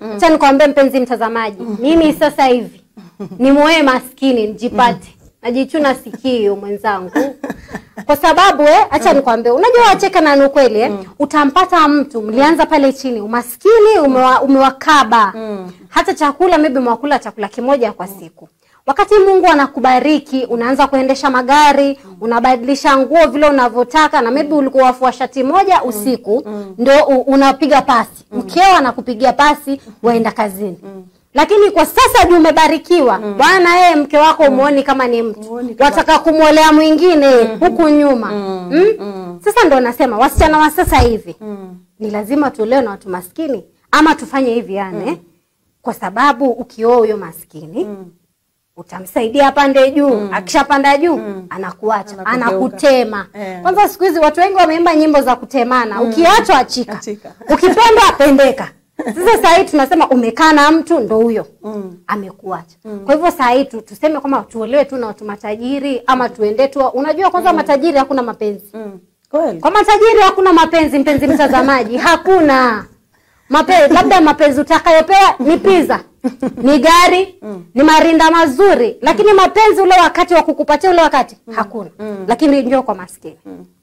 acha nikwambie mpenzi mtazamaji mimi sasa hivi ni moe maskini nijipate najichuna sikio mwenzangu kwa sababu eh, acha nikwambie unajua wacheka na ni ukweli eh, utampata mtu mlianza pale chini umaskini umewa, umewakaba hata chakula maybe mwakula chakula kimoja kwa siku wakati mungu anakubariki unaanza kuendesha magari unabadilisha nguo vile unavyotaka na maybe ulikuwa wafua shati moja usiku ndio u- unapiga pasi mkeo anakupigia pasi waenda kazini lakini kwa sasa juu umebarikiwa bwana yeye mke wako umuoni kama ni mtu Umuoni kama- wataka kumwolea mwingine huku nyuma mm. sasa ndo nasema wasichana wa sasa hivi ni lazima tuolewe na watu maskini ama tufanye hivi yani kwa sababu ukioa huyo maskini utamsaidia apande juu akishapanda juu anakuacha Anakugeuka. anakutema Eh. kwanza siku hizi watu wengi wameimba nyimbo za kutemana ukiachwa achika Achika. ukipendwa apendeka sasa saa hii tunasema umekaa na mtu ndo huyo amekuacha kwa hivyo saa hii tu, tuseme kwamba tuolewe tu na watu matajiri ama tuende tu unajua kwanza matajiri hakuna mapenzi Mm. Kweli. kwa matajiri hakuna mapenzi mpenzi mtazamaji hakuna mapenzi labda mapenzi utakayopewa ni pizza ni gari ni marinda mazuri lakini mapenzi ule wakati wa kukupatia ule wakati hakuna lakini njoo kwa maskini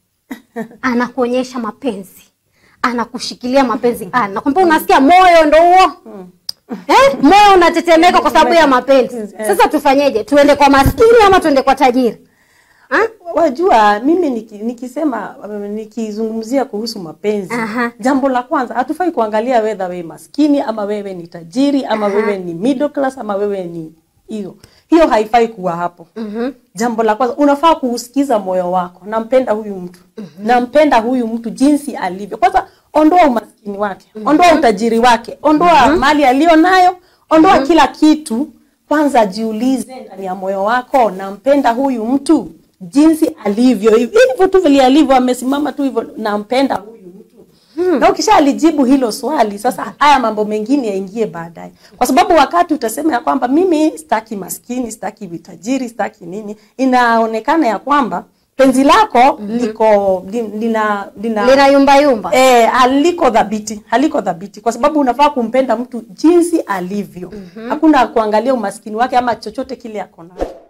anakuonyesha mapenzi anakushikilia mapenzi anakwambia unasikia moyo ndo huo eh? moyo unatetemeka kwa sababu ya mapenzi sasa tufanyeje tuende kwa maskini ama tuende kwa tajiri ha? wajua mimi niki, nikisema um, nikizungumzia kuhusu mapenzi Aha. jambo la kwanza hatufai kuangalia wedha wewe maskini ama wewe ni tajiri ama wewe ni middle class ama wewe ni hiyo hiyo haifai kuwa hapo mm-hmm. jambo la kwanza unafaa kuusikiza moyo wako nampenda huyu mtu mm-hmm. nampenda huyu mtu jinsi alivyo kwanza ondoa umaskini wake mm-hmm. ondoa utajiri wake ondoa mm-hmm. mali aliyo nayo ondoa mm-hmm. kila kitu kwanza jiulize ndani ya moyo wako nampenda huyu mtu jinsi alivyo hivi- hivyo tu vile alivyo amesimama tu hivyo nampenda huyu mtu hmm. na ukisha alijibu hilo swali sasa haya mambo mengine yaingie baadaye kwa sababu wakati utasema ya kwamba mimi sitaki maskini sitaki vitajiri sitaki nini inaonekana ya kwamba penzi lako liko li- lina lina lina yumba yumba Eh, haliko dhabiti haliko dhabiti kwa sababu unafaa kumpenda mtu jinsi alivyo hakuna kuangalia umaskini wake ama chochote kile ako nacho